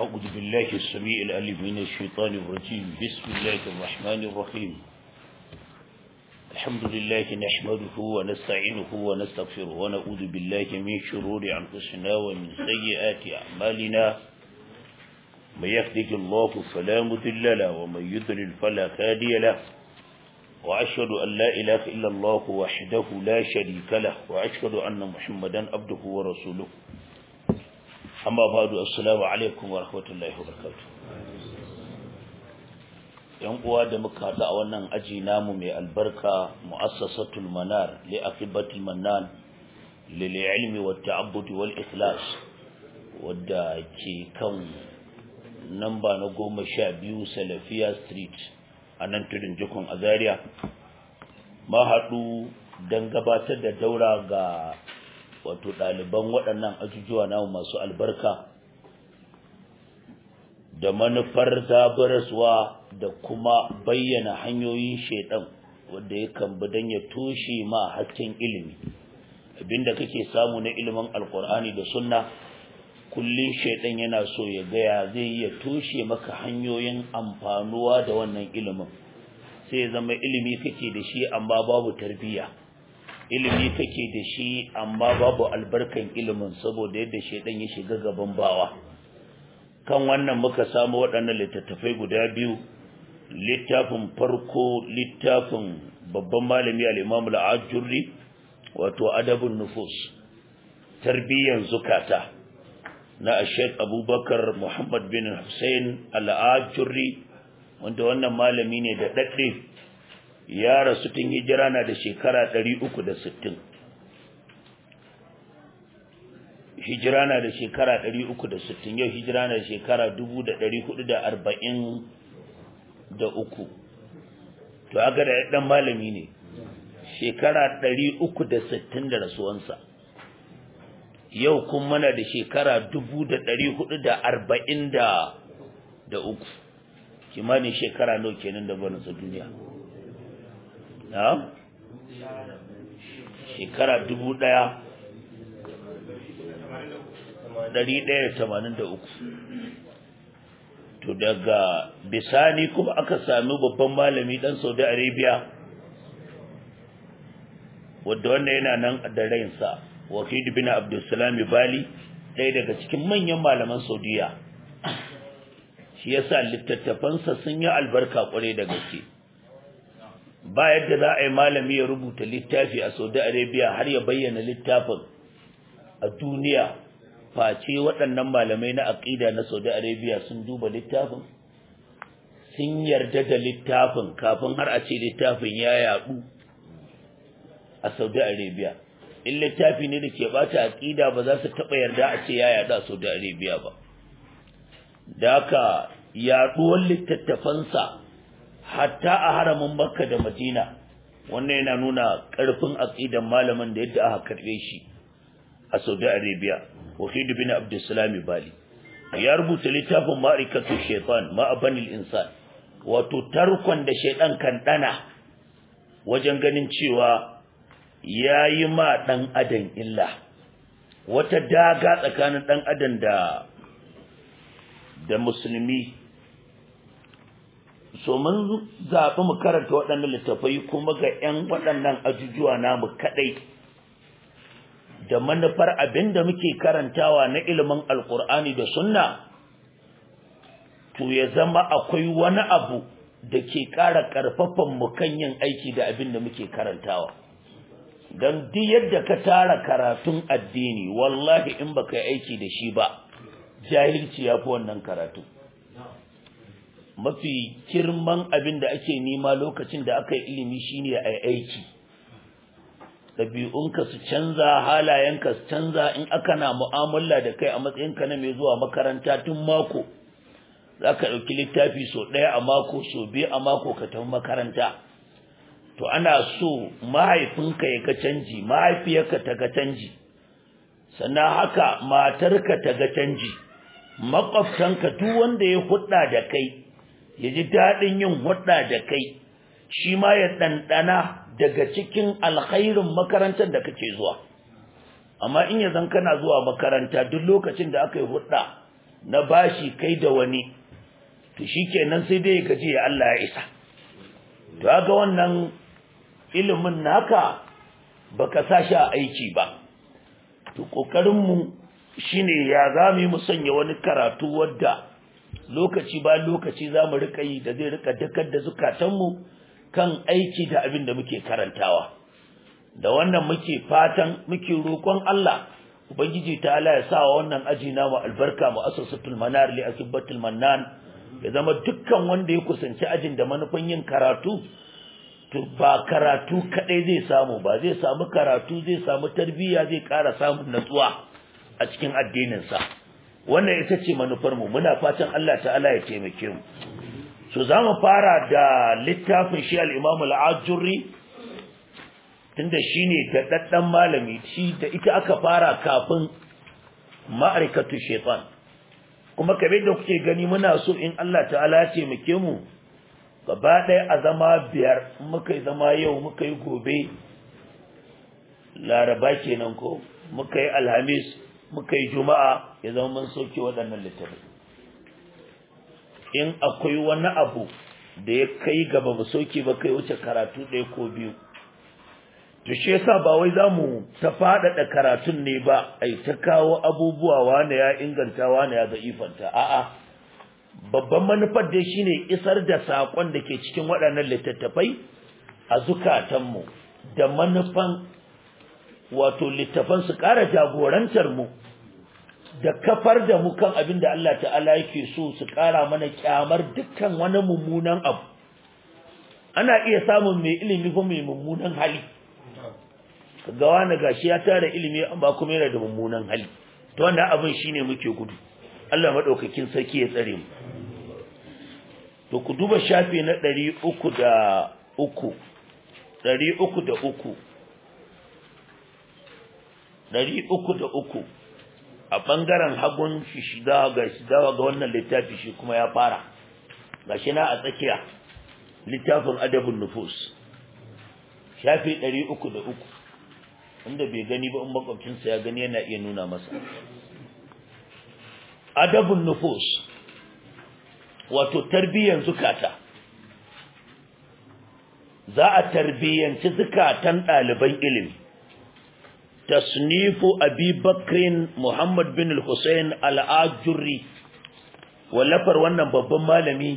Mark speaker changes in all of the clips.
Speaker 1: أعوذ بالله السميع العليم من الشيطان الرجيم بسم الله الرحمن الرحيم الحمد لله نحمده ونستعينه ونستغفره ونعوذ بالله من شرور أنفسنا ومن سيئات أعمالنا من يهده الله فلا مضل له ومن يضلل فلا هادي له وأشهد أن لا إله إلا الله وحده لا شريك له وأشهد أن محمدا عبده ورسوله amma badu assalamu alaikum wa rahmatullahi wa barakatuh yan uwa da muka haɗu a wannan aji namu mai albarka mu'assasatul manar li aqibatil mannan lil ilmi wat ta'abbud wal ikhlas wadda ke kan namba na goma sha biyu salafiya street a nan tudun jikon azaria ma haɗu don gabatar da daura ga wato ɗaliban waɗannan ajujuwa namu masu albarka da manufar zaburaswa da kuma bayyana hanyoyin shaidan wanda ya bi don ya toshe ma hasken ilimi abinda kake samu na ilimin alkur'ani da sunna kullum shaidan yana so ya gaya zai iya toshe maka hanyoyin amfanuwa da wannan ilimin sai zama ilimi kake da shi amma babu tarbiyya ilimi kake da shi amma babu albarkan ilimin saboda yadda shaidan ya shiga gaban bawa kan wannan muka samu waɗannan littattafai guda biyu littafin farko littafin babban malami al-Imam al-Ajurri wato adabun nufus tarbiyyan zukata na Sheikh Abubakar Muhammad bin Hussein al-Ajurri wanda wannan malami ne da dadde ya rasu tun hijira na da shekara 360 hijira na da shekara 360 yau hijira na da shekara 1443 to aga da dan malami ne shekara 360 da rasuwansa yau kun mana da shekara 1443 kimanin shekara nawa kenan da barinsa duniya na shekara dubu ɗaya ɗari ɗaya tamanin da uku to daga bisani kuma aka sami babban malami ɗan saudi arabia wadda wannan yana nan da rainsa wakil bin abdulsalami bali ɗaya daga cikin manyan malaman saudiya shi yasa littattafansa sun yi albarka kwarai da gaske ba yadda za a yi malami ya rubuta littafi a saudi arabia har ya bayyana littafin a duniya face waɗannan malamai na aƙida na saudi arabia sun duba littafin sun yarda da littafin kafin har a ce littafin ya yaɗu a saudi arabia in littafi ne da ke bata aƙida ba za su taɓa yarda a ce ya yaɗu a saudi arabia ba da haka yaɗuwar littattafansa hatta a haramin makka da madina wannan yana nuna ƙarfin aqidan malamin da yadda aka karbe shi a saudi arabia wahid bin abdussalam bali ya rubuta littafin ma'rikatu shaytan ma'abanil insan wato tarkon da shaydan kan dana wajen ganin cewa yayi ma dan adam illa wata daga tsakanin dan adam da da musulmi so mun zaɓi mu karanta waɗannan littafai kuma ga 'yan waɗannan ajujuwa namu kaɗai da manufar abin da muke karantawa na ilimin alkur'ani da sunna to ya zama akwai wani abu da ke ƙara ƙarfafan mu kan yin aiki da abin da muke karantawa don duk yadda ka tara karatun addini wallahi in baka yi aiki da shi ba jahilci ya fi wannan karatu mafi girman abin da ake nema lokacin da aka yi ilimi shine a aiki ɗabi'unka su canza halayenka su canza in aka na mu'amala da kai a matsayinka na mai zuwa makaranta tun mako za ka ɗauki littafi sau ɗaya a mako sau biyu a mako ka tafi makaranta to ana so mahaifinka ya ga canji mahaifiyarka ta ga canji sannan haka matarka ta ga canji makwabtanka duk wanda ya hudda da kai ya ji daɗin yin hudda da kai shi ma ya ɗanɗana daga cikin alkhairin makarantar da kake zuwa amma in ya zan kana zuwa makaranta duk lokacin da aka yi hudda na bashi kai da wani to shikenan sai dai ka ce Allah ya isa to ga wannan ilimin naka baka sashi a aiki ba to kokarin mu shine ya zamu mu sanya wani karatu wadda lokaci ba lokaci zamu rika yi da zai rika dakar da zukatan mu kan aiki da abin da muke karantawa da wannan muke fatan muke roƙon Allah ubangiji ta Allah ya sa wannan aji namu albarka mu asasatul manar li akibatul mannan ya zama dukkan wanda ya kusanci ajin da manufan yin karatu to ba karatu kadai zai samu ba zai samu karatu zai samu tarbiyya zai ƙara samun natsuwa a cikin addinin sa wannan ita ce manufar mu muna fatan Allah ta'ala ya taimake mu so zamu fara da littafin shi al-Imam al-Ajurri tunda shine da daddan malami shi da ita aka fara kafin ma'arikatu shaytan kuma kabe da kuke gani muna so in Allah ta'ala ya taimake mu gaba ɗaya a zama biyar muka yi zama yau muka yi gobe laraba kenan ko muka yi alhamis muka yi juma'a ya zama mun sauke waɗannan littafai in akwai wani abu da ya kai gaba mu sauke ba kai wuce karatu ɗaya ko biyu to shi yasa ba wai zamu ta faɗaɗa karatun ne ba ai ta kawo abubuwa wani ya inganta wani ya zaifanta a'a babban manufar dai shine isar da sakon da ke cikin waɗannan littattafai a zukatanmu da manufan wato littafan su ƙara jagorantar mu da kafar da mu kan abin da Allah ta'ala yake so su ƙara mana kyamar dukkan wani mummunan abu ana iya samun mai ilimi ko mai mummunan hali ga wani gashi ya tara ilimi amma kuma yana da mummunan hali to wannan abin shine muke gudu Allah madaukakin sarki ya tsare mu to ku duba shafi na 303 303 303 a bangaren hagun shi shida ga shida ga wannan littafi shi kuma ya fara gashi na a tsakiya littafin adabun nufus shafi 303 wanda bai gani ba in makwabcinsa ya gani yana iya nuna masa adabun nufus wato tarbiyyan zukata za a tarbiyyanci zukatan ɗaliban ilimi tasnifu abi bakrin muhammad bin al-husayn al-ajurri wallafar wannan babban malami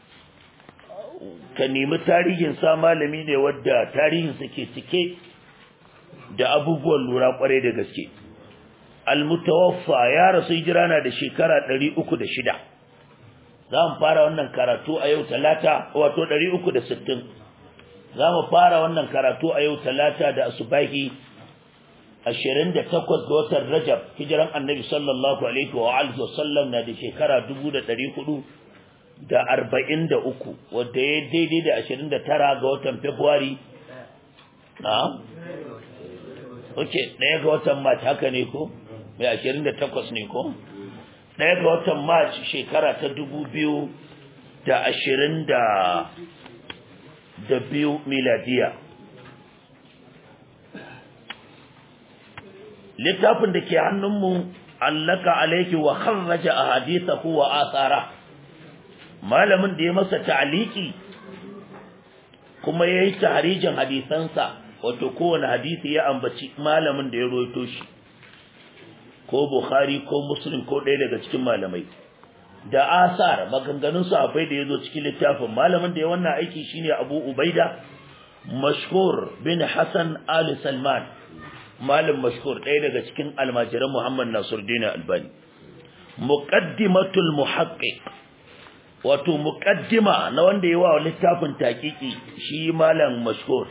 Speaker 1: ka nemi tarihinsa malami ne wadda tarihinsa ke cike da abubuwan lura kwarai da gaske almutawaffa ya rasu hijira na da shekara 306 za mu fara wannan karatu a yau talata wato 360 za mu fara wannan karatu a yau talata da asubahi 28 ga watan rajab hijiran annabi sallallahu alaihi wa alihi wasallam na da shekara 1400 da 43 wadda ya daidai da 29 ga watan february na Oke, ɗaya ga watan March haka ne ko? Mai ashirin da takwas ne ko? Ɗaya ga watan March shekara ta dubu biyu da ashirin da da biyu miladiya. Littafin da ke hannunmu allaka alaiki wa kharraja a haditha wa asara. Malamin da ya masa ta'aliki kuma ya yi tahrijin hadisansa wato kowane hadisi ya ambaci malamin da ya roito shi ko bukhari ko muslim ko ɗaya daga cikin malamai da asar maganganun sahabbai da yazo cikin littafin malamin da ya wannan aiki shine abu ubaida mashhur bin hasan ali salman malam mashhur ɗaya daga cikin almajiran muhammad nasiruddin albani muqaddimatul muhaqqiq wato muqaddima na wanda ya wa littafin taqiqi shi malam mashhur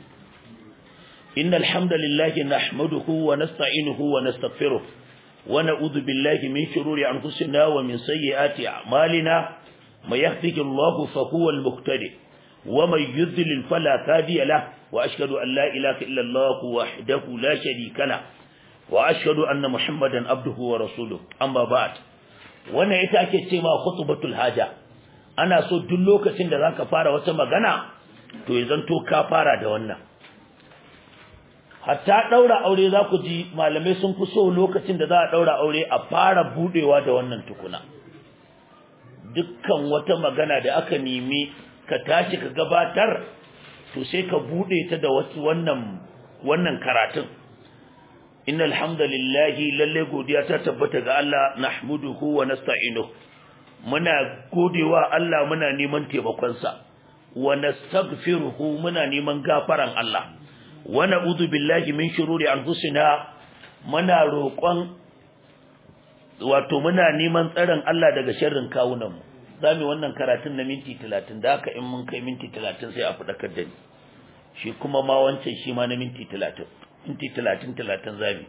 Speaker 1: إن الحمد لله نحمده ونستعينه ونستغفره ونعوذ بالله من شرور أنفسنا ومن سيئات أعمالنا من يهده الله فهو المهتدي ومن يذلل فلا هادي له وأشهد أن لا إله إلا الله وحده لا شريك له وأشهد أن محمدا عبده ورسوله أما بعد wannan ita ake ce ma khutbatul haja ana so duk lokacin da zaka fara wata magana to ya zanto ka fara da wannan hatta daura aure za ku ji malamai sun fi so lokacin da za a daura aure a fara budewa da wannan tukuna dukkan wata magana da aka nemi ka tashi ka gabatar to sai ka bude ta da wasu wannan wannan karatun innal hamdalillahi lalle godiya ta tabbata ga Allah nahmuduhu wa nasta'inuhu muna godewa Allah muna neman taimakon sa wa nastaghfiruhu muna neman gafaran Allah wa na'udhu billahi min shururi anfusina muna roƙon wato muna neman tsaron Allah daga sharrin kawunan mu zamu wannan karatun na minti 30 da haka in mun kai minti 30 sai a fadakar da ni shi kuma ma wancan shi ma na minti 30 minti 30 30 zamu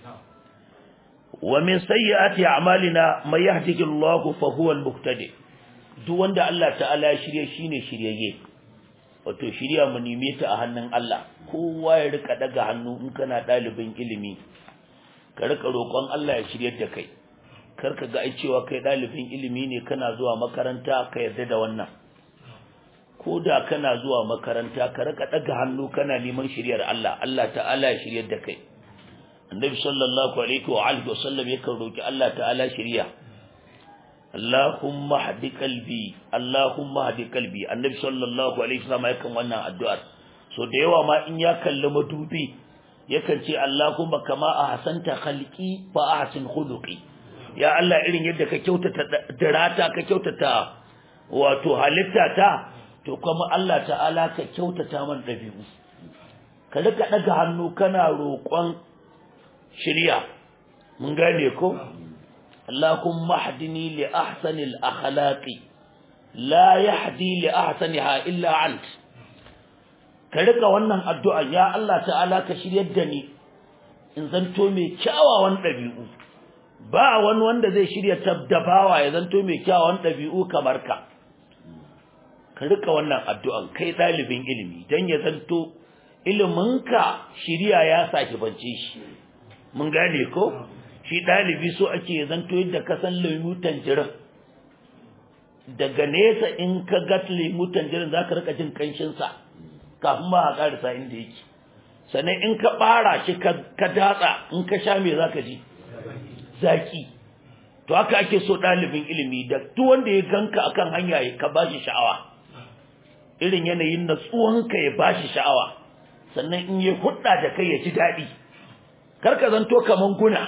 Speaker 1: wa min sayyiati a'malina may yahdihillahu fa huwa al-muhtadi duk wanda Allah ta'ala ya shirye shine shiryayye wato shirya mu nime ta a hannun Allah kowa ya rika daga hannu in kana dalibin ilimi ka rika roƙon Allah ya shiryar da kai kar ka ga ai cewa kai dalibin ilimi ne kana zuwa makaranta ka yarda da wannan ko da kana zuwa makaranta ka rika daga hannu kana neman shiryar Allah Allah ta'ala ya shiryar da kai annabi sallallahu alaihi wa alihi wasallam yakan roki Allah ta'ala shiriya Allahumma hadi qalbi Allahumma hadi qalbi annabi sallallahu alaihi wasallam yakan wannan addu'ar so da yawa ma in ya kalli madubi yakan ce Allahumma kama ahsanta khalqi fa ahsin khuluqi ya Allah irin yadda ka kyautata dirata ka kyautata wato halitta ta to kuma Allah ta'ala ka kyautata man dabi'u ka rika daga hannu kana roƙon shirya mun gane ko Allahumma hdini li ahsani al-akhlaqi la yahdi li ahsaniha illa ant ka rika wannan addu'a ya Allah ta'ala ka shiryar da ni in zanto mai kyawawan dabi'u ba wani wanda zai shirya tabdabawa ya zanto mai kyawawan dabi'u kamar ka ka rika wannan addu'an kai dalibin ilimi dan ya zanto iliminka shiriya ya saki bance shi mun gane ko shi dalibi so ake zanto yadda ka san lemu tanjirin daga nesa in ka ga lemu tanjirin zaka rika jin kanshin sa kafin ma ka karasa inda yake sannan in ka bara shi ka datsa in ka sha me zaka ji zaki to haka ake so dalibin ilimi da duk wanda ya ganka akan hanya ka bashi sha'awa irin yanayin natsuwanka ya bashi sha'awa sannan in ya hudda da kai ya ji daɗi karka zanto kaman guna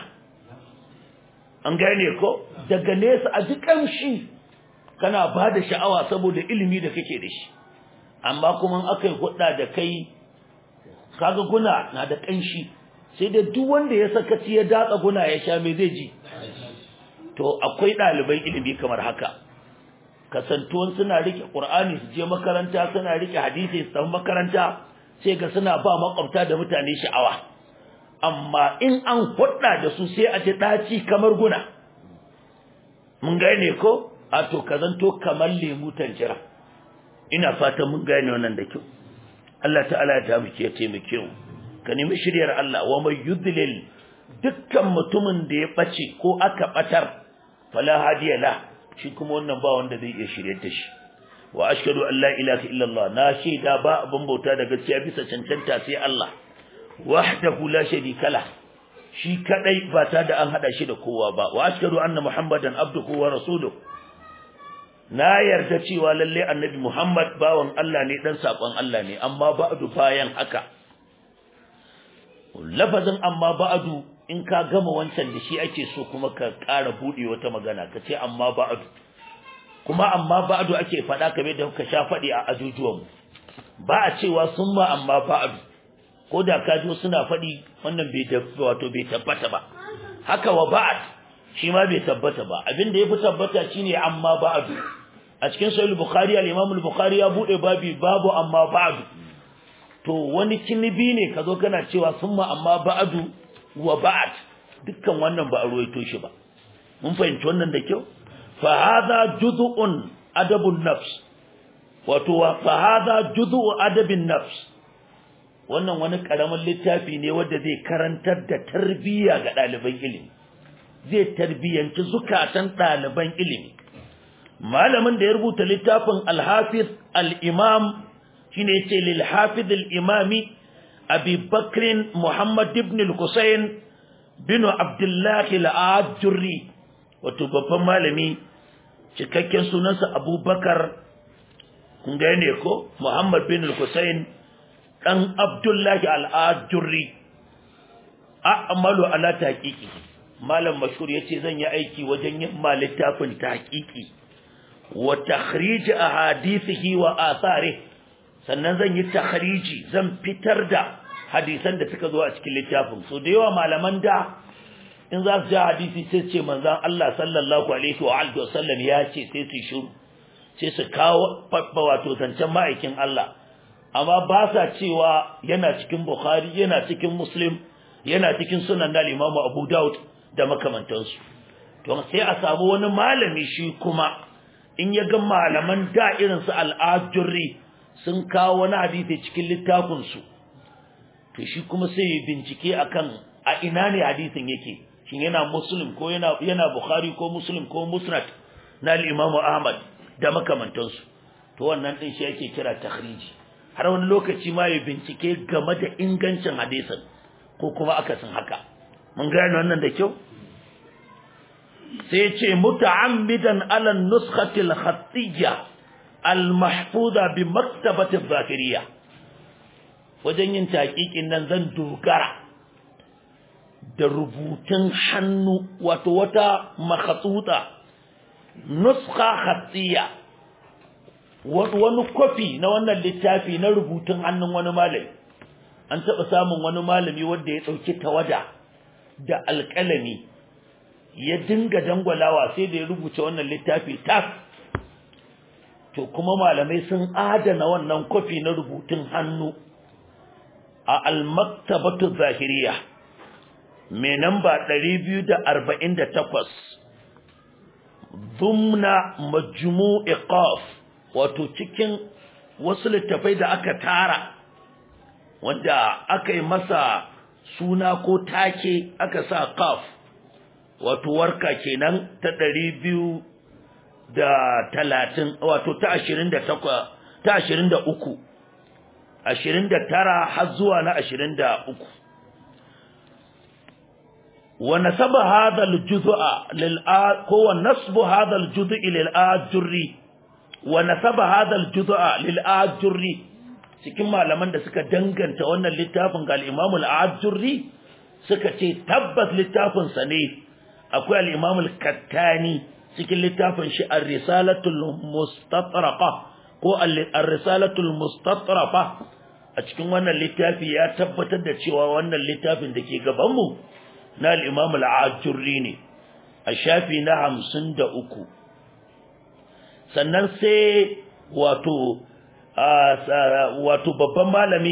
Speaker 1: an gane ko daga nesa a duk kamshi kana ba da sha'awa saboda ilimi da kake da shi amma kuma aka yi hudda da kai kaga guna na da kanshi sai da duk wanda ya sakaci ya datsa guna ya sha me zai ji to akwai ɗaliban ilimi kamar haka kasantuwan suna rike qur'ani su je makaranta suna rike hadisi su tafi makaranta sai ga suna ba makwabta da mutane sha'awa amma in an hudda da su sai a ji daci kamar guna mun gane ko a to kazanto kamar lemu tanjira ina fatan mun gane wannan da kyau Allah ta'ala ya taimake ya taimake mu ka nemi shiryar Allah wa may yudlil dukkan mutumin da ya bace ko aka batar fala hadiya la shi kuma wannan ba wanda zai iya shiryar da shi wa ashhadu an la ilaha illallah na shaida ba abin bauta da gaskiya bisa cancanta sai Allah wahdahu la sharika la shi kadai ba ta da an hada shi da kowa ba wa ashhadu anna muhammadan abduhu wa rasuluhu na yarda cewa lalle annabi muhammad bawan Allah ne dan sakon Allah ne amma ba'du bayan haka lafazin amma ba'du in ka gama wancan da shi ake so kuma ka ƙara bude wata magana ka ce amma ba'du kuma amma ba'du ake faɗa kamar da kuka sha faɗi a ajujuwan ba a cewa summa amma ba'du ko da ka ji suna faɗi wannan bai wato bai tabbata ba haka wa ba'd shi ma bai tabbata ba abin da yafi tabbata shine amma ba'du a cikin sahih bukhari al-imam al-bukhari ya bude babi babu amma ba'du to wani kinibi ne kazo kana cewa summa amma ba'du wa ba'd dukkan wannan ba a ruwaito shi ba mun fahimci wannan da kyau fa hadha juz'un adabun nafs wato fa hadha juz'u adabin nafs wannan wani karamin littafi ne wanda zai karantar da tarbiyya ga ɗaliban ilimi zai tarbiyyanci zukatan ɗaliban ilimi malamin da ya rubuta littafin al-hafiz al-imam shine yace lil hafiz al-imami abi bakrin muhammad ibn al-husayn bin abdullahi al-ajurri wato babban malami cikakken sunansa abubakar kun gane ko muhammad bin al-husayn dan abdullahi al-ajurri a'malu ala taqiqi malam mashhur yace zan yi aiki wajen yin ma littafin taqiqi wa takhrij ahadithihi wa atharihi sannan zan yi takhriji zan fitar da hadisan da suka zo a cikin littafin so da yawa malaman da in za su ja hadisi sai ce manzon Allah sallallahu alaihi wa alihi wasallam ya ce sai su shiru sai su kawo babba wato zancen ma'aikin Allah amma ba sa cewa yana cikin Bukhari yana cikin Muslim yana cikin sunan da Imam Abu Dawud da makamantansu to sai a samu wani malami shi kuma in ya ga malaman da irin su al-Ajurri sun kawo wani hadisi cikin littafin su to shi kuma sai ya bincike akan a ina ne hadisin yake shin yana Muslim ko yana yana Bukhari ko Muslim ko Musnad na al-Imam Ahmad da makamantansu to wannan din shi yake kira takhriji har wani lokaci ma ya bincike game da ingancin hadisin ko kuma akasin haka mun gane wannan da kyau sai ce muta'ammidan ala nuskhati al-khattiyya al-mahfuza bi maktabati adh-dhakiriyya wajen yin taqiqin nan zan dogara da rubutun hannu wato wata makhatuta nuskha khattiyya wani kofi na wannan littafi na rubutun hannun wani malami an taɓa samun wani malami wanda ya ɗauki tawada da alƙalami ya dinga dangwalawa sai da ya rubuce wannan littafi tas to kuma malamai sun adana wannan kofi na rubutun hannu a al-maktabatu zahiriya mai namba 248 dumna majmu'i qaf wato cikin wasu littafai da aka tara wanda aka yi masa suna ko take aka sa qaf wato warka kenan ta ɗari biyu da talatin wato ta ashirin da takwa ta ashirin da uku ashirin da tara har zuwa na ashirin da uku wa nasaba hadha al-juz'a lil ko wa nasbu hadha al-juz'i lil ajurri wa nasaba hadha al-juz'a lil ajurri cikin malaman da suka danganta wannan littafin ga al-imam al-ajurri suka ce tabbas littafin sa ne akwai al-Imam al-Kattani cikin littafin shi ar-Risalatul Mustatrafa ko ar-Risalatul Mustatrafa a cikin wannan littafi ya tabbatar da cewa wannan littafin da ke gaban mu na al-Imam al-Ajurri ne a shafi na 53 sannan sai wato wato babban malami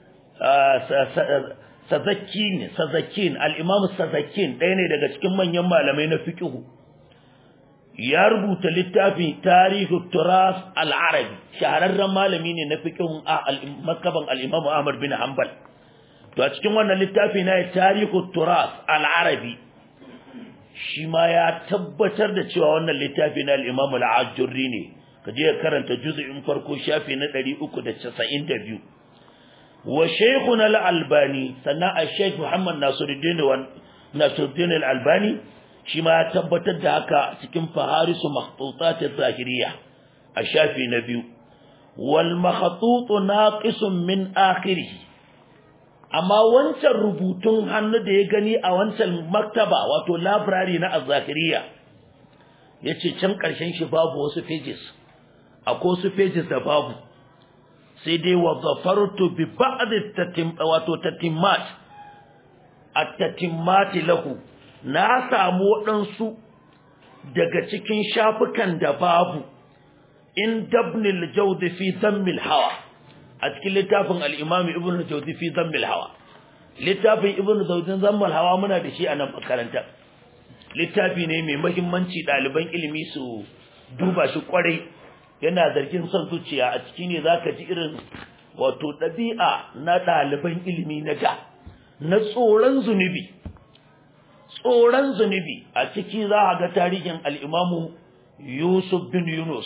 Speaker 1: Sazakin Sazakin al-Imam Sazakin ɗaya ne daga cikin manyan malamai na fiqh ya rubuta littafi Tarihu Turas al-Arabi shahararren malami ne na fiqh makaban al-Imam Ahmad bin Hanbal to a cikin wannan littafi na Tarihu Turas al-Arabi shi ma ya tabbatar da cewa wannan littafi na al-Imam al-Ajurri ne kaje ka karanta juz'in farko shafi na 392 wa shaykhuna al-albani sannan al-shaykh Muhammad Nasiruddin wa Nasiruddin al-Albani shi ma ya tabbatar da haka cikin faharisu makhtutat az-zahiriyya a shafi na biyu wal makhtut naqisun min akhirih amma wancan rubutun hannu da ya gani a wancan maktaba wato library na az-zahiriyya yace can karshen shi babu wasu pages akwai wasu pages da babu sai dai wa zafartu bi ba'd tatim wato tatimmat at-tatimmat lahu na samu waɗansu daga cikin shafukan da babu in dabnil jawd fi dhammil hawa a cikin littafin al-imam ibn jawd fi dhammil hawa littafin ibn jawd dhammil hawa muna da shi a nan makaranta littafi ne mai muhimmanci ɗaliban ilimi su duba shi kwarai yana zargin son zuciya a ciki ne zaka ji irin wato ɗabi'a na ɗaliban ilimi na da na tsoron zunubi tsoron zunubi a ciki za a ga tarihin al'imamu Yusuf bin Yunus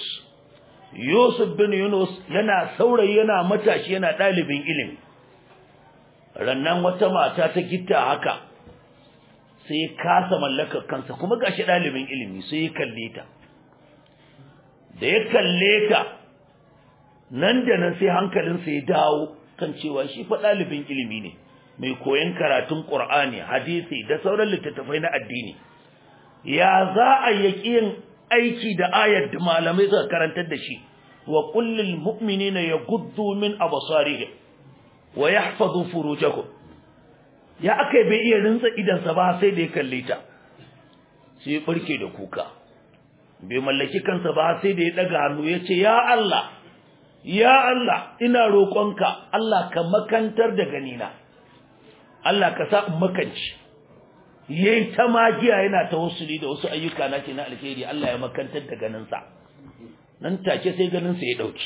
Speaker 1: Yusuf bin Yunus yana saurayi yana matashi yana ɗalibin ilimi rannan wata mata ta gitta haka sai ya kasa mallakar kansa kuma gashi ɗalibin ilimi sai ya kalle ta da ya kalle ta nan da nan sai hankalinsa ya dawo kan cewa shi fa ɗalibin ilimi ne mai koyon karatun ƙur'ani hadisi da sauran littattafai na addini ya za a yaki yin aiki da ayar da malamai suka karantar da shi wa kullil mu'minina yaghuddu min absarihim wa yahfazu furujahum ya akai bai iya rinsa idan sa ba sai da ya kalle ta sai barke da kuka bai mallaki kansa ba sai da ya daga hannu ya ce ya Allah ya Allah ina roƙonka Allah ka makantar da ganina Allah ka sa in makanci yayi ta magiya yana tawassuli da wasu ayyuka na ce na alheri Allah ya makantar da ganinsa nan take sai ganinsa ya dauki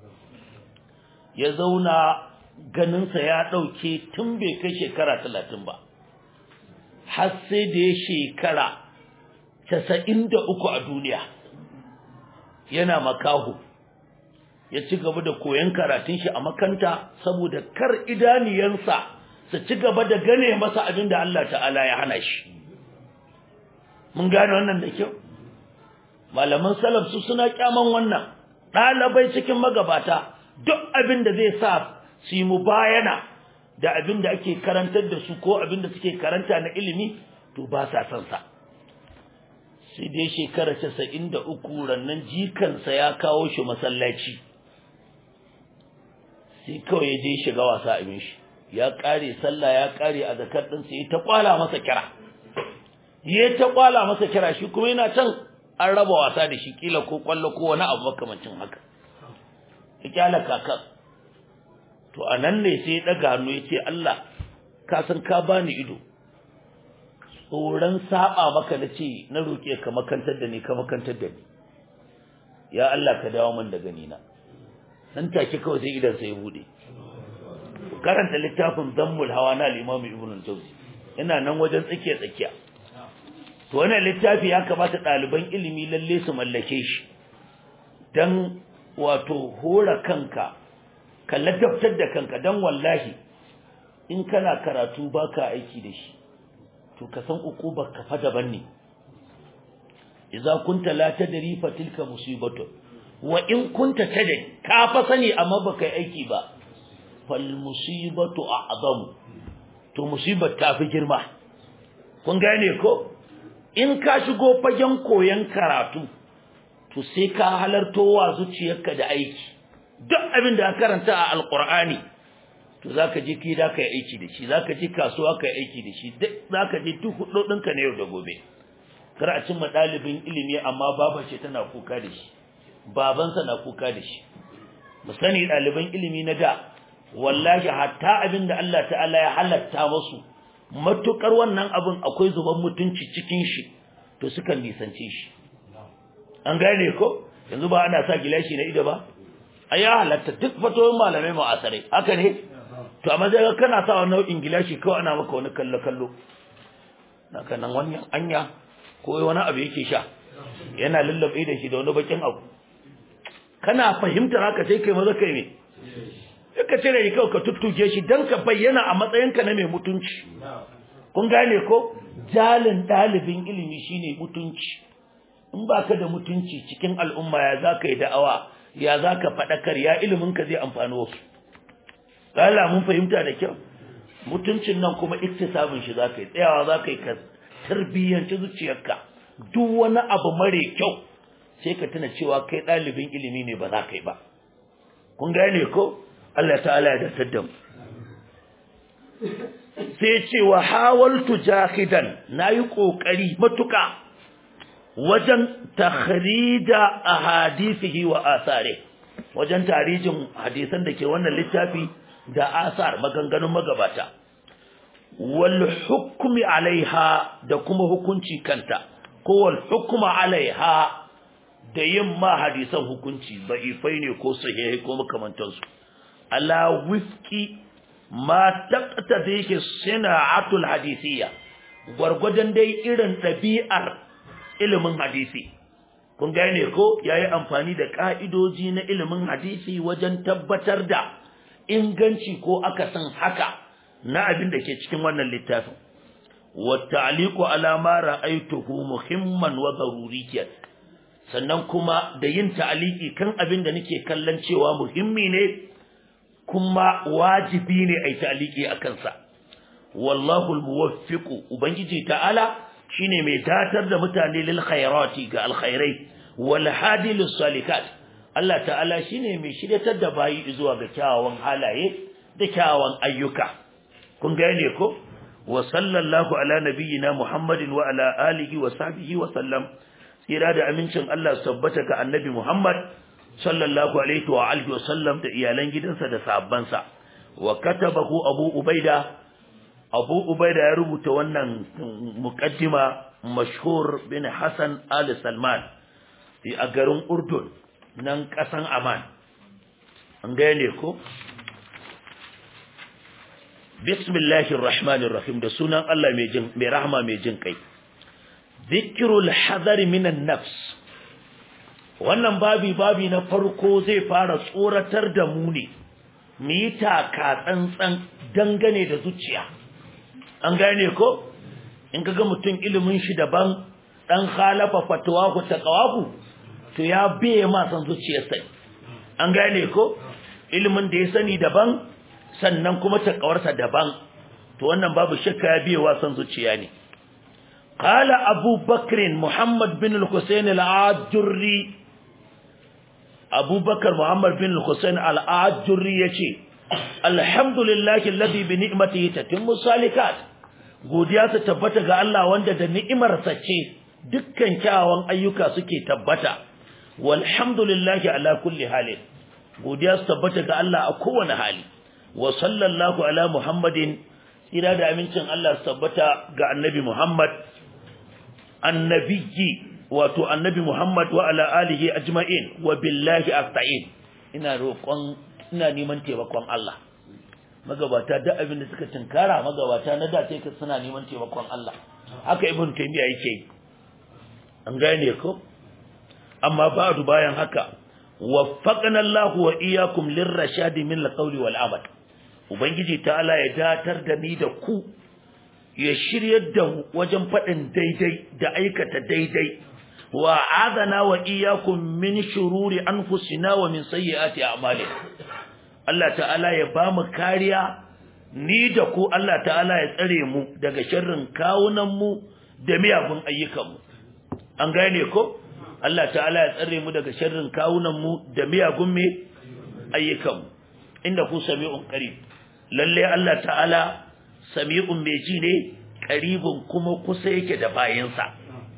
Speaker 1: ya zauna ganinsa ya dauke tun bai kai shekara 30 ba har sai da ya shekara 93 a duniya yana makahu ya ci gaba da koyon karatun shi a makanta saboda kar idaniyansa su ci gaba da gane masa abin da Allah ta'ala ya hana shi mun gane wannan da kyau malaman salaf su suna kyaman wannan ɗalibai cikin magabata duk abin da zai sa su yi mubayana da abin da ake karantar da su ko abin da suke karanta na ilimi to ba sa son sa sai dai shekara casa'in da uku rannan jikansa ya kawo shi masallaci sai kawai ya je shiga wasa abin shi ya kare sallah ya kare a zakar din sai ta kwala masa kira ya ta kwala masa kira shi kuma yana can an raba wasa da shi kila ko kwallo ko wani abu makamancin haka ya kyala kaka to anan ne sai ya daga hannu ya ce Allah ka san ka bani ido tsoron saba maka na ce na roke ka makantar da ni ka makantar da ni ya Allah ka dawo min da gani na nan take kawai sai idan sai ya bude karanta littafin Dammul Hawa na al-Imam Ibn al-Jawzi ina nan wajen tsakiya tsakiya to wannan littafi ya kamata ɗaliban ilimi lalle su mallake shi dan wato hora kanka ka ladabtar da kanka dan wallahi in kana karatu baka aiki da shi to ka san uqubar ka fa daban ne idza kunta la tadri fa tilka musibatu wa in kunta tadri ka fa sani amma baka yi aiki ba fal musibatu a'zamu to musibar ta fi girma kun gane ko in ka shigo fagen koyon karatu to sai ka halarto wa zuciyarka da aiki duk abin da ka karanta a alqur'ani to zaka je ki da ka yi aiki da shi zaka je kasuwa ka yi aiki da shi duk zaka je duk hudodinka na yau da gobe kar a cimma dalibin ilimi amma baba ce tana kuka da shi babansa na kuka da shi mu sani daliban ilimi na da wallahi hatta abin da Allah ta'ala ya halatta musu matukar wannan abin akwai zuban mutunci cikin shi to sukan nisance shi an gane ko yanzu ba ana sa gilashi na ido ba ai ya halatta duk fatoyin malamai mu'asarai haka ne to amma sai kana sa wannan nau'in gilashi kawai ana maka wani kallo kallo na kanan wannan anya ko wani abu yake sha yana lullube da shi da wani bakin abu kana fahimtar haka sai kai maza kai ne ka cire shi kawai ka tuttuke shi dan ka bayyana a matsayinka na mai mutunci kun gane ko jalin dalibin ilimi shine mutunci in baka da mutunci cikin al'umma ya zaka yi da'awa ya zaka fadakar ya ilimin ka zai amfani wasu Allah mun fahimta da kyau mutuncin nan kuma iktisabin shi zaka yi tsayawa zaka yi ka tarbiyyanci zuciyarka duk wani abu mare kyau sai ka tuna cewa kai dalibin ilimi ne ba za ka yi ba kun gane ko Allah ta'ala ya datar da mu sai ce wa hawaltu jahidan nayi kokari matuka wajen takhrida ahadithihi wa asare wajen tarijin hadisan da ke wannan littafi da asar maganganun magabata wal hukmi alaiha da kuma hukunci kanta ko wal hukma alaiha da yin ma hadisan hukunci da'ifai ne ko sahihai ko makamantansu ala wifki ma taqtadi sana'atul hadisiyya gwargwadon dai irin ɗabi'ar ilimin hadisi kun gane ko yayi amfani da ka'idoji na ilimin hadisi wajen tabbatar da inganci ko aka san haka na abin da ke cikin wannan littafin wa ta'liqu ala ma ra'aytuhu muhimman wa daruriyan sannan kuma da yin ta'aliki kan abin da nake kallon cewa muhimmi ne kuma wajibi ne a yi ta'aliki a kansa wallahu almuwaffiqu ubangiji ta'ala shine mai datar da mutane lil khairati ga alkhairai wal hadi lis salikat Allah ta'ala shine mai shiryatar da bayi zuwa ga kyawawan halaye da kyawawan ayyuka kun gane ko wa sallallahu ala nabiyyina muhammadin wa ala alihi wa sahbihi wa sallam tsira da amincin Allah tabbata ga annabi Muhammad sallallahu alaihi wa alihi wa sallam da iyalan gidansa da sahabbansa wa katabahu Abu Ubaida Abu Ubaida ya rubuta wannan muqaddima mashhur bin Hassan Ali Salman a garin Urdun nan kasan Aman an gane ko Bismillahir Rahmanir Rahim da sunan Allah mai jin mai rahama mai jin kai zikirul hadari minan nafs wannan babi babi na farko zai fara tsoratar da mu ne mu yi taka tsantsan dangane da zuciya an gane ko in kaga mutum ilimin shi daban dan khalafa fatwahu taqawahu to ya biye ma san zuciyarsa an gane ko ilimin da ya sani daban sannan kuma taqawarsa daban to wannan babu shakka ya biye wa san zuciya ne قال أبو بكر محمد بن الحسين العاجري أبو بكر محمد بن الحسين العاجري يشي الحمد لله الذي بنعمته تتم الصالحات godiya ta tabbata ga Allah wanda da ni'imarsa ce dukkan kyawawan ayyuka suke tabbata walhamdulillahi ala kulli halin godiya ta tabbata ga Allah a kowane hali wa sallallahu ala muhammadin tsira da amincin Allah su tabbata ga annabi Muhammad annabiyyi wato annabi Muhammad wa ala alihi ajma'in wa billahi asta'in ina roƙon ina neman taimakon Allah magabata da abin da suka tinkara magabata na da sai suna neman taimakon Allah haka ibn taymiya yake an gane ko amma ba'du bayan haka waffaqana Allah wa iyyakum lirrashad min alqawli wal amal ubangiji ta'ala ya datar da ni da ku ya shiryar da mu wajen faɗin daidai da aikata daidai wa adana wa iyyakum min shururi anfusina wa min sayyiati a'malina Allah ta'ala ya ba mu kariya ni da ku Allah ta'ala ya tsare mu daga sharrin kawunan mu da miyagun ayyukan mu an gane ko Allah ta'ala ya tsare mu daga sharrin kawunan mu da miyagun me ayyukan mu inda ku sami'un qarib lalle Allah ta'ala sami'un mai ji ne qaribun kuma kusa yake da bayinsa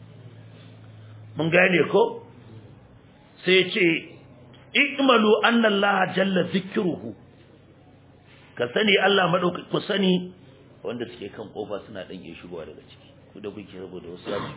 Speaker 1: mun gane ko sai ce ikmalu anna Allah jalla zikruhu ka sani Allah madauki ku sani wanda suke kan kofa suna dan iya shigowa daga ciki ku da kuke saboda wasu yaji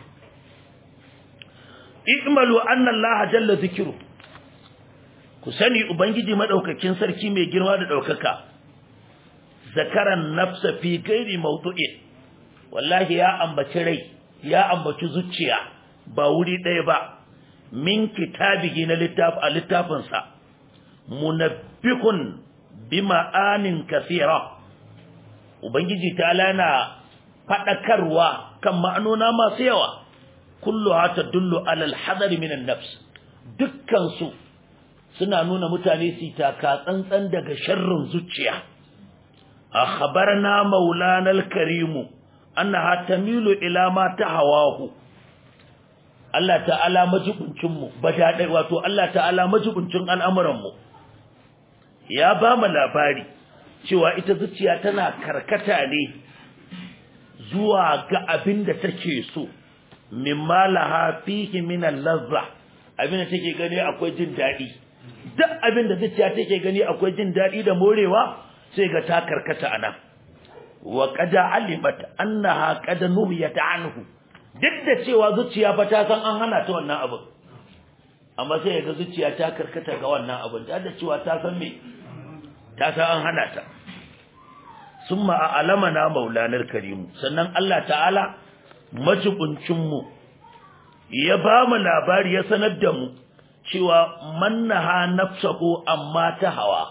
Speaker 1: ikmalu anna Allah jalla zikruhu ku sani ubangiji madaukakin sarki mai girma da daukaka zakaran nafsa fi ghairi mawdu'in wallahi ya ambaci rai ya ambaci zuciya ba wuri ɗaya ba min kitabihi na littaf a littafinsa munabbihun bi ma'anin kasira ubangiji ta lana fadakarwa kan ma'anona masu yawa kullu hata dullu alal hadari minan nafs dukkan su suna nuna mutane su taka tsantsan daga sharrin zuciya akhbarna maulana al-karimu annaha tamilu ila ma tahawahu Allah ta'ala majibuncinmu badaɗai wato Allah ta'ala majibuncin al'amuranmu ya ba mu labari cewa ita zuciya tana karkata ne zuwa ga abin da take so mimma laha fihi min al-lazza abin da take gani akwai jin daɗi duk abin da zuciya take gani akwai jin daɗi da morewa sai ga ta karkata ana wa qad alimat annaha qad nuhiyat anhu duk da cewa zuciya fa ta san an hana ta wannan abin amma sai ga zuciya ta karkata ga wannan abin da da cewa ta san me ta san an hana ta summa a'lamana maulanar karim sannan Allah ta'ala majibuncin mu ya ba mu labari ya sanar da mu cewa mannaha nafsahu amma ta hawa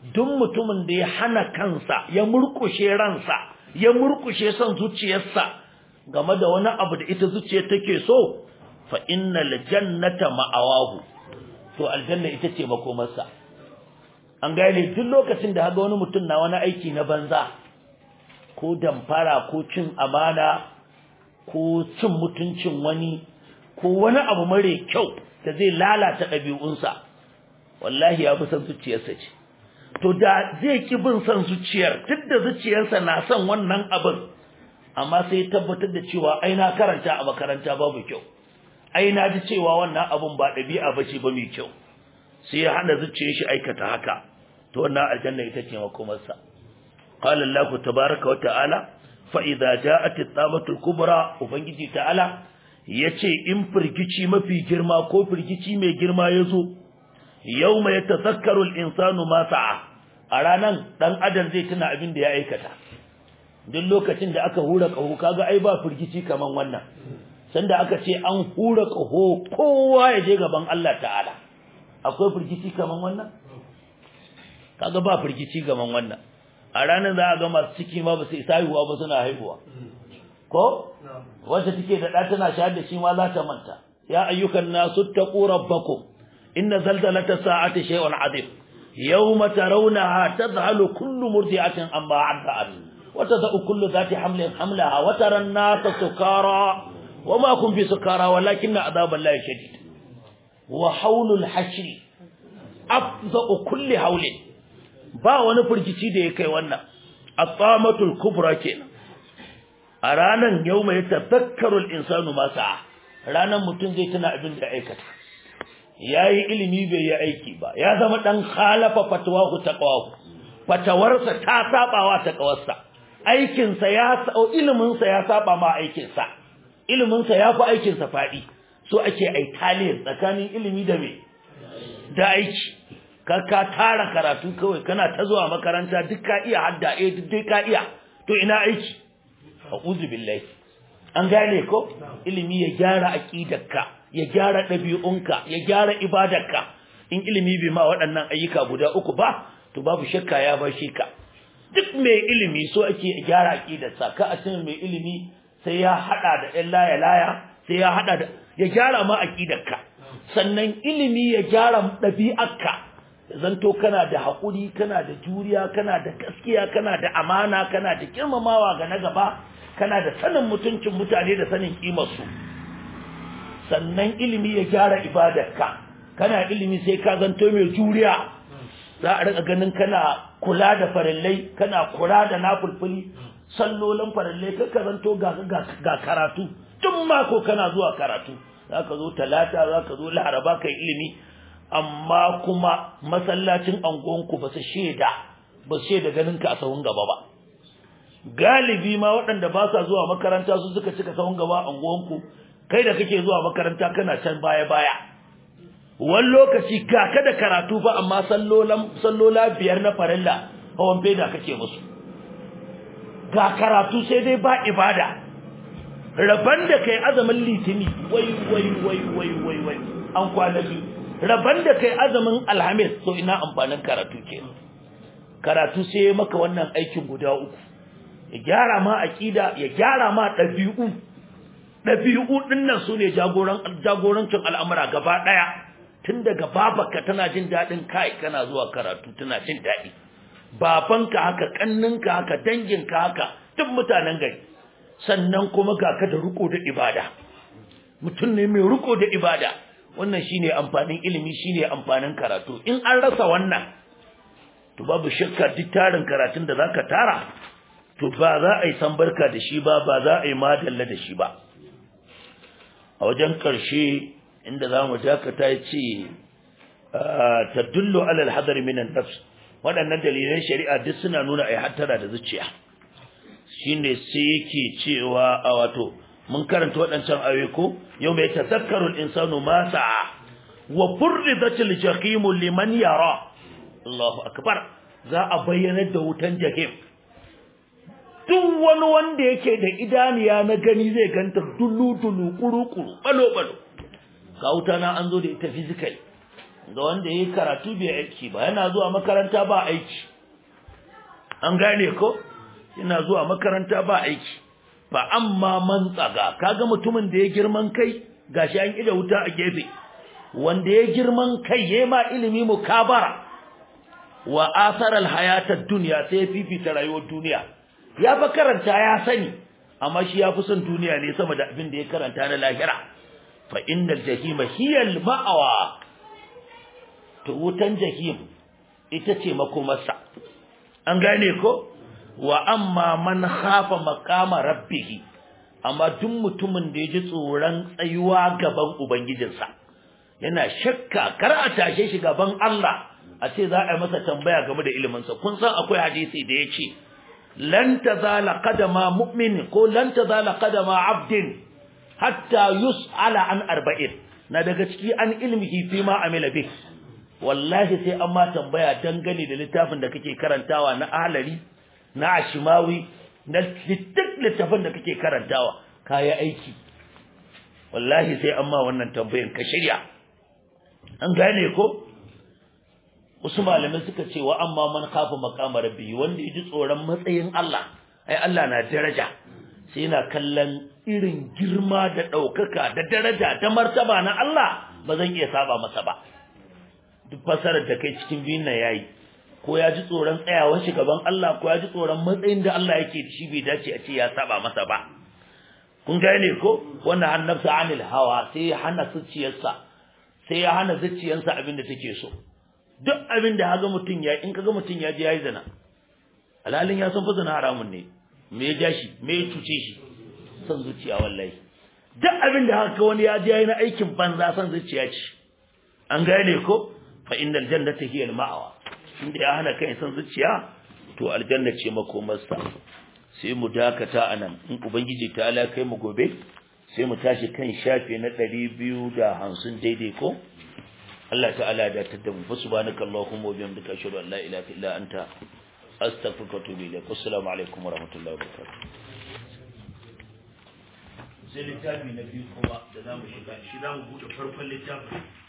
Speaker 1: duk mutumin da ya hana kansa ya murkushe ransa ya murkushe son zuciyarsa game da wani abu da ita zuciya take so fa innal jannata ma'awahu to aljanna ita ce makomarsa an gane duk lokacin da haga wani mutum na wani aiki na banza ko damfara ko cin amana ko cin mutuncin wani ko wani abu mare kyau da zai lalata ɗabi'unsa wallahi ya fi son zuciyarsa ce to da zai ki bin son zuciyar duk da zuciyarsa na son wannan abin amma sai tabbatar da cewa ai na karanta a makaranta babu kyau ai na ji cewa wannan abin ba ɗabi'a ba ce ba mai kyau sai ya hana zuciyar shi aikata haka to wannan aljanna ita ce makomarsa qala allah tabaaraka wa ta'ala fa idza ja'at at-tamatu al-kubra ubangiji ta'ala yace in firgici mafi girma ko firgici mai girma yazo yawma yatazakkaru al-insanu ma sa'a a ranan dan adam zai tuna abin da ya aikata duk lokacin da aka hura kaho kaga ai ba firgici kaman wannan sanda aka ce an hura kaho kowa ya je gaban Allah ta'ala akwai firgici kaman wannan kaga ba firgici gaban wannan a ranar za a ga masu ciki ma ba su isa haihuwa ba suna haihuwa ko wacce take da ɗa tana shayar da shi ma za ta manta ya ayyukan nasu taqu rabbakum inna zalzalata sa'ati shay'un azim yawma tarawnaha tadhhalu kullu murdi'atin amma 'addat wa tad'u kullu dhati hamlin hamlaha wa tara an-nasa sukara wama kun bi sukara walakinna 'adaballahi shadid wa hawlul hashri afda'u kulli hawlin ba wani firgici da ya kai wannan at-tamatul kubra kenan a ranan yauma ya tafakkaru al-insanu ma sa'a ranan mutum zai tuna abin da aikata yayi ilimi bai yi aiki ba ya zama dan khalafa fatwahu taqwahu fatawarsa ta sabawa taqwarsa aikin sa ya sau ilimin sa ya saba ma aikin sa ilimin sa yafi aikin sa fadi so ake ai taliyar tsakanin ilimi da me da aiki ka ka tara karatu kawai kana ta zuwa makaranta duk ka iya hadda eh duk ka iya to ina aiki a'udhu billahi an gane ko ilimi ya gyara aqidarka ya gyara dabi'unka ya gyara ibadarka in ilimi bai ma waɗannan ayyuka guda uku ba to babu shakka ya bashi ka duk mai ilimi so ake gyara aqidarsa ka a cikin mai ilimi sai ya hada da ɗan laya laya sai ya hada da ya gyara ma aqidarka sannan ilimi ya gyara ɗabi'arka zanto kana da haƙuri kana da juriya kana da gaskiya kana da amana kana da girmamawa ga na gaba kana da sanin mutuncin mutane da sanin kimarsu sannan ilimi ya gyara ibadarka kana ilimi sai ka zanto mai juriya za a rika ganin kana kula da farillai kana kula da nafulfuli sallolin farillai ka zanto ga ga karatu tun mako kana zuwa karatu za ka zo talata za ka zo laraba kai ilimi amma kuma masallacin angonku ba su shaida ba su shaida ganin ka a sahun gaba ba galibi ma waɗanda ba sa zuwa makaranta su suka cika sahun gaba a angonku kai da kake zuwa makaranta kana can baya baya wani lokaci ga ka da karatu fa amma sallolan sallola biyar na farilla hawan feda kake musu ga karatu sai dai ba ibada raban da kai azamin litini wai wai wai wai wai wai an kwana biyu raban da kai azumin alhamis to ina amfanin karatu ke karatu sai maka wannan aikin guda uku ya gyara ma aqida ya gyara ma dabi'u dabi'u dinnan sune jagoran jagorancin al'amura gaba daya tun daga babarka tana jin dadin kai kana zuwa karatu tana jin dadi babanka haka kanninka haka danginka haka duk mutanen gari sannan kuma ga ka da riko da ibada mutum ne mai riko da ibada wannan shine amfanin ilimi shine amfanin karatu in an rasa wannan to babu shakka duk tarin karatun da zaka tara to ba za a yi san barka da shi ba ba za a yi madalla da shi ba a wajen karshe inda zamu dakata yace tadullu ala al-hadar min an-nafs waɗannan dalilan shari'a duk suna nuna ai hattara da zuciya shine sai yake cewa a wato mun karanta waɗancan ayoyi ko yau mai tazakkaru al-insanu ma sa'a wa furridatil jahim liman yara Allahu akbar za a bayyana da wutan jahim duk wani wanda yake da idaniya na gani zai ganta dulu dulu kuru kuru balo balo ga wuta na an zo da ita physical ga wanda yayi karatu bai aiki ba yana zuwa makaranta ba aiki an gane ko yana zuwa makaranta ba aiki fa amma man tsaga kaga mutumin da ya girman kai gashi an ida wuta a gefe wanda ya girman kai yayi ma ilimi mukabara wa athara alhayatad dunya sai fifita rayuwar duniya ya fa karanta ya sani amma shi ya fi son duniya ne sama da abin da ya karanta na lahira fa innal jahima hiya al-ma'wa to wutan jahim ita ce makomarsa an gane ko wa amma man khafa maqama rabbih amma duk mutumin da ya ji tsoron tsayuwa gaban ubangijinsa yana shakka kar a tashe shi gaban Allah a ce za a yi masa tambaya game da iliminsa kun san akwai hadisi da ya ce lan tazala qadama mu'min ko lan tazala qadama abdin hatta yus'ala an arba'in na daga ciki an ilmihi fi ma amila bih wallahi sai an ma tambaya dangane da littafin da kake karantawa na ahlari na ashimawi na duk littafin da kake karantawa kayi aiki wallahi sai an ma wannan tambayan ka shirya an gane ko wasu malamai suka ce wa amma man kafa maqama rabbi wanda yaji tsoron matsayin Allah ai Allah na daraja sai yana kallon irin girma da daukaka da daraja da martaba na Allah ba zan iya saba masa ba duk fasarar da kai cikin biyun nan yayi ko ya ji tsoron tsayawar shi gaban Allah ko ya ji tsoron matsayin da Allah yake da shi bai dace a ce ya saba masa ba kun gane ko wannan annabsa anil hawa sai ya hana zuciyarsa sai ya hana zuciyarsa abin da take so duk abin da haga mutun ya in kaga mutun ya je yayi zina alalin ya san fa zina haramun ne me ya ja shi me ya cuce shi san zuciya wallahi duk abin da haka wani ya je yayi na aikin banza san zuciya ce an gane ko fa innal jannata hiya al-ma'wa inda ya hana kai san zuciya to aljanna ce makomarsa sai mu dakata anan in ubangiji ta ala kai mu gobe sai mu tashi kan shafe na 250 daidai ko Allah ta'ala da ta damu fa subhanaka allahumma wa bihamdika ashhadu an la ilaha illa anta astaghfiruka wa atubu ilaik assalamu alaikum wa rahmatullahi wa barakatuh sai littafi na biyu kuma da zamu shiga shi zamu bude farkon littafin